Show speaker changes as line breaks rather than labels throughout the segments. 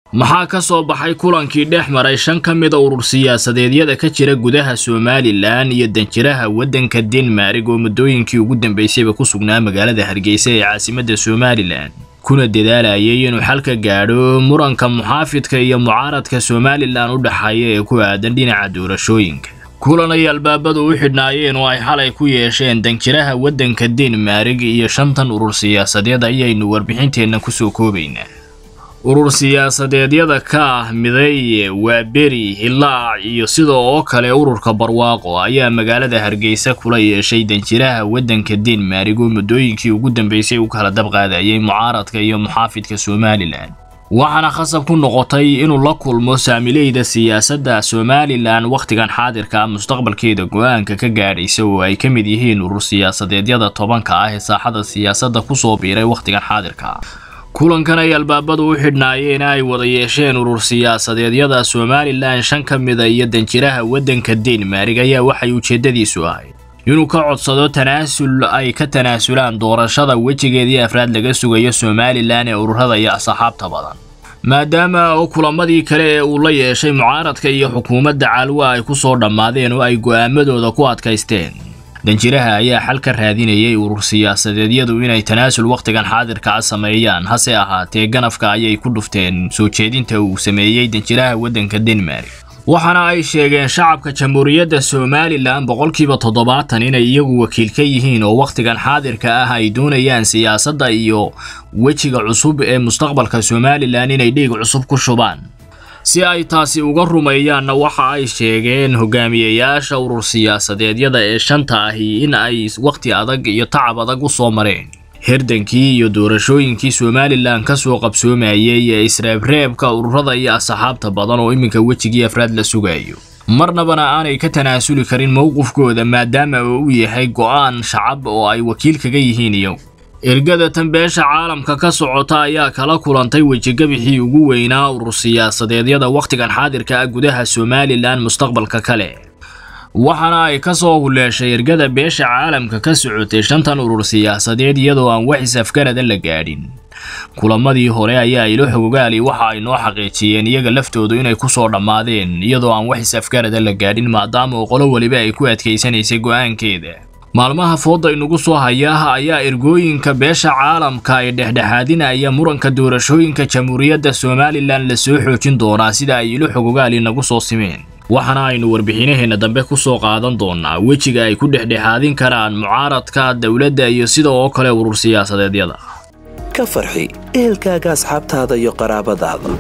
maxaa ka soo baxay kulankii dhex maray shan ka mida urur siyaasadeedyada ka jira gudaha somalilan iyo danjiraha waddanka denmark oo muddooyinkii ugu dambeysayba ku sugnaa magaalada hargeysa ee caasimadda somalilan kuna dadaalayay inuu xalka gaadho muranka muxaafidka iyo mucaaradka somalilan u dhexeeya ee ku aadan dhinaca doorashooyinka kulan ay albaabadu u xidhnaayeen oo ay xalay ku yeesheen danjiraha waddanka denmark iyo shantan urur siyaasadeed ayaynu warbixinteenna kusoo koobaynaa urur siyaasadeedyada ka ah mideeye waa beri hilaac iyo sida oo kale ururka barwaaqo ayaa magaalada hargeysa kula yeeshay danjiraha waddanka denmark oo muddooyinkii ugu dambeysay u kala dabqaadayay mucaaradka iyo muxaafidka somalilan waxaana khasab ku noqotay inuu la kulmo saamileyda siyaasadda somalilan wakhtigan xaadirka mustaqbalkeeda go-aanka ka gaadhaysa oo ay ka mid yihiin urur siyaasadeedyada tobanka ah ee saaxada siyaasadda kusoo biiray wakhtigan xaadirka kulankan ay albaabadu u xidhnaayeen ay wada yeesheen urur siyaasadeedyada somalilan shan ka mida iyo danjiraha waddanka denmark ayaa waxay ujeeddadiisu ahayd inuu ka codsado tanaasul ay ka tanaasulaan doorashada wejigeedii afraad laga sugayo somalilan ee ururada iyo asxaabta badan maadaama oo kulamadii kale ee uu la yeeshay mucaaradka iyo xukuumadda caalwa ay ku soo dhammaadeen oo ay go'aamadooda ku adkaysteen danjiraha ayaa xal ka raadinayay urur siyaasadeedyadu inay tanaasul wakhtigan xaadirka a sameeyaan hase ahaatee ganafka ayay ku dhufteen soo jeedinta uu sameeyey danjiraha waddanka denmark waxaana ay sheegeen shacabka jamhuuriyadda somalilan boqolkiiba toddobaatan inay iyagu wakiil ka yihiin oo wakhtigan xaadirka ah ay doonayaan siyaasadda iyo wejiga cusub ee mustaqbalka somalilan inay dhiig cusub ku shubaan si ay taasi uga rumeeyaanna waxa ay sheegeen hogaamiyayaasha urur siyaasadeedyada ee shanta ahi in ay wakhti adag iyo tacab adag u soo mareen hirdankii iyo doorashooyinkii somalilan ka soo qabsoomayay ee isreebreebka ururada iyo asxaabta badan oo iminka wejigii afraad la sugayo marnabana aanay ka tanaasuli karin mowqifkooda maadaama uu u yahay go'aan shacab oo ay wakiil kaga yihiin iyagu ergada tan beesha caalamka ka socota ayaa kala kulantay wejigabixii ugu weynaa urur siyaasadeedyada wakhtigan xaadirka ah gudaha somalilan mustaqbalka kale waxaana ay ka soo huleeshay ergada beesha caalamka ka socotay shantan urur siyaasadeed iyadoo aan wax isafgarada la gaadhin kulamadii hore ayaa ilo xogogaali waxa ay noo xaqiijiyeen iyaga laftoodu inay ku soo dhammaadeen iyadoo aan wax isafgarada la gaadhin maadaama oo qolo weliba ay ku adkaysanaysay go'aankeeda maalmaha fooda inugu soo hayaa ayaa ergooyinka beesha caalamka ee dhexdhexaadinaya muranka doorashooyinka jamhuuriyadda somalilan la soo xoojin doonaa sida ay ilo xogogaali nagu soo simeen waxaana aynu warbixinaheenna dambe ku soo qaadan doonaa wejiga ay ku dhexdhexaadin karaan mucaaradka dowladda iyo sida oo kale urur siyaasadeedyada
ka farxi ehelkaaga asxaabtaada iyo qaraabadaada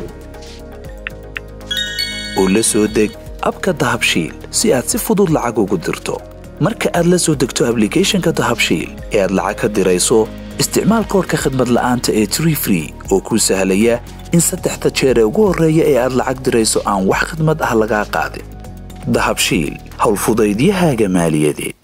oo la soo deg abka dahabshiil si aad si fudud lacag ugu dirto marka aad la soo degto ablicathonka dahabshiil ee aad lacag ka dirayso isticmaal koorka khadmad la'aanta ee tree free oo kuu sahlaya in saddexda jeer ee ugu horreeya ee aad lacag dirayso aan wax khidmad ah lagaa qaadin dahabshiil howlfudaydiyahaaga maaliyadeed